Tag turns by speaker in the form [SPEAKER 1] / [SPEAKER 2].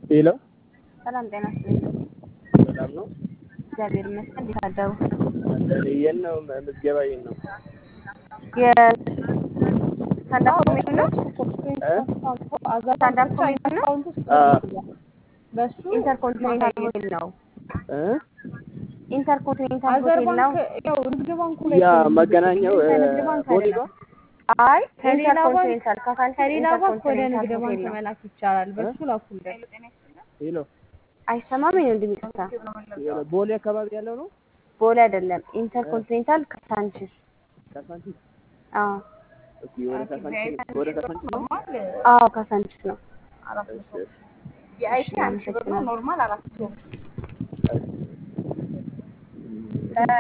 [SPEAKER 1] ሄሎ
[SPEAKER 2] ሰላም ጤና ይስጥልኝ።
[SPEAKER 1] ሰላም ነው።
[SPEAKER 2] እግዚአብሔር ይመስገን። እንዴት አደሩ?
[SPEAKER 1] የት ነው ምዝገባ? የት ነው?
[SPEAKER 2] የስታንዳፕ ኮሜዲ ነው። ስታንዳፕ ኮሜዲ ነው። ኢንተርኮንቲኔንታል ሆቴል ነው።
[SPEAKER 1] እ?
[SPEAKER 2] ኢንተርኮንቲኔንታል ሆቴል ነው።
[SPEAKER 1] ያ መገናኛው እ፣ ቦሌ ነው።
[SPEAKER 2] አይ
[SPEAKER 3] ከሌላ ባንክ
[SPEAKER 2] ኢንተርኮንቲኔንታል ካሳንቺስ
[SPEAKER 3] ከሌላ ባንክ ወደ
[SPEAKER 2] ኢንተርኮንቲኔንታል
[SPEAKER 3] ንግድ ባንክ
[SPEAKER 2] ሆቴል ነው።
[SPEAKER 3] መላክ ይቻላል። በሱ ላኩልን።
[SPEAKER 1] ሄሎ
[SPEAKER 2] አይሰማም ነው እንደሚቀርታ
[SPEAKER 1] ቦሌ አካባቢ ያለው ነው።
[SPEAKER 2] ቦሌ አይደለም። ኢንተርኮንቲኔንታል ካሳንቺስ።
[SPEAKER 1] ካሳንቺስ።
[SPEAKER 2] አዎ
[SPEAKER 1] እስኪ ወደ ካሳንቺስ ወደ ካሳንቺስ ነው።
[SPEAKER 2] አዎ ካሳንቺስ ነው።
[SPEAKER 1] እሺ፣ እሺ።
[SPEAKER 2] እሺ፣ አመሰግናለሁ።